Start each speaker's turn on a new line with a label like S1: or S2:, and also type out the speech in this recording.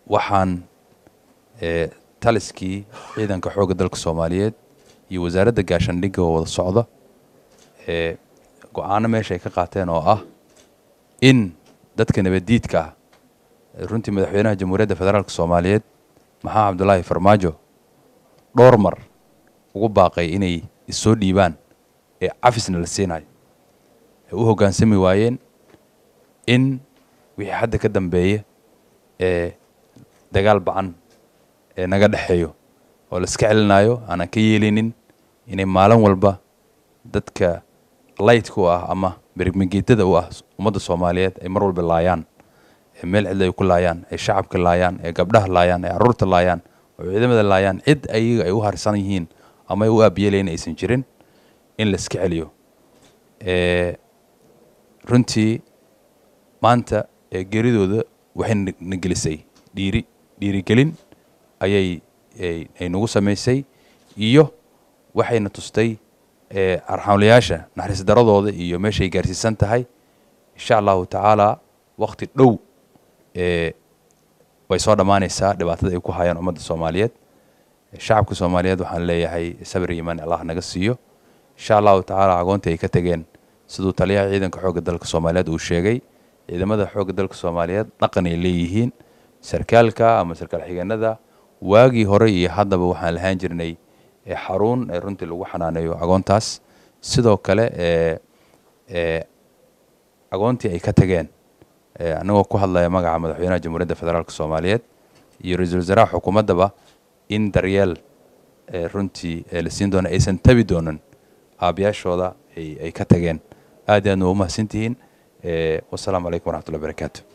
S1: waxaan ee, taliskii ciidanka xoogga dalka soomaaliyeed iyo wasaaradda gaashaandhigga oo wada socda ee go-aano meesha ay ka qaateen oo ah in dadka nabaddiidka ah ee runtii madaxweynaha jamhuuriyadda federaalk soomaaliyeed maxamed cabdulaahi farmaajo dhowr mar ugu baaqay inay issoo dhiibaan ee cafisna la siinayo ay u hoggaansami waayeen in wixii hadda ka dambeeya ee dagaal bacan ee naga dhexeeyo oo la iska celinayo aanan ka yeelinin inay maalin walba dadka laytka u ah ama berigmageetada u ah ummadda soomaaliyeed ay mar walba laayaan ee meel cidla ay ku laayaan ay shacabka laayaan ee gabdhaha laayaan ee carruurta laayaan oo ciidamada laayaan cid ayaga ay u harsan yihiin ama ay u aabiyeelayn aysan jirin in la iska celiyo ee runtii maanta ee geeridooda waxay na- na gelisay dhiiri dhiirigelin ayay ay- ay nagu samaysay iyo waxayna tustay ee arxamlayaasha naxariis daradooda iyo meeshay gaarsiisan tahay insha allahu tacaala waqti dhow ee way soo dhammaanaysaa dhibaatada ay ku hayaan ummadda soomaaliyeed shacabka soomaaliyeed waxaan leeyahay sabir iyo imaan allah naga siiyo insha allahu tacaala agoonta ay ka tegeen siduu taliyaha ciidanka xoogga dalka soomaaliyeed uu sheegay ciidamada xoogga dalka soomaaliyeed dhaqan ay leeyihiin sarkaalka ama sarkaal xigeenada waagii hore iyo haddaba waxaan lahaan jirnay ee xarun ee runtii lagu xanaaneeyo agoontaas sidoo kale ee ee agoontii ay ka tageen ee anagoo ku hadlaya magaca madaxweynaha jamhuuriyadda federaalk soomaaliyeed iyo ra-iisul wasaaraha xukuumaddaba in daryeel ee runtii ee la siin doona aysan tabi doonin aabayaashooda ay ay ka tageen aad iyo aadna waa u mahadsantihiin ee wasalaamu calaykum waraxmatullahi barakaatu